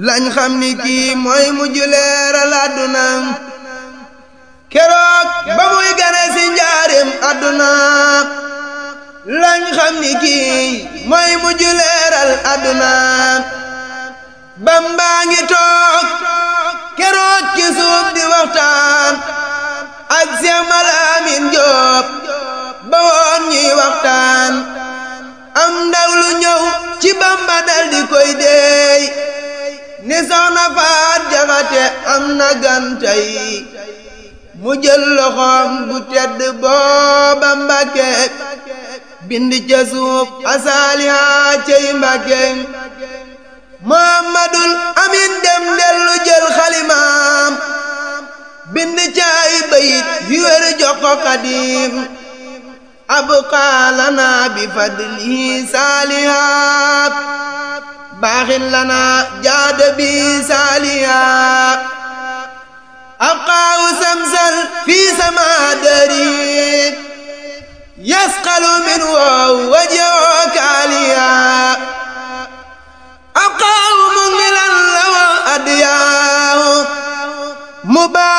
lañ xam ni kii mooy mujj leeral àdduna keroog ba muy gane si njaarim àdduna lañ xam ni kii mooy mujj leeral àdduna bambaa ngi toog keroog ci suuf di waxtaan ak Seex Malaamin Jóob ba woon ñuy waxtaan am ndaw lu ñëw ci bamba dal di koy deey ni soxna faat jaxate am na gantay mu jël loxoom bu tedd booba mbàkke bind ca suuf asaaliha cey mbàkke muhammadul amin dem dellu jël xalimaam bind ca ay bayit yu wér jox ko xadim abqaa lana bi fadlihi saalihaat baaxin lana jaada bi saalihaat abqaahu samsal fi sama dari yasqalu min wow wajoo kaaliya abqaahu mungilan lawa adiyaahu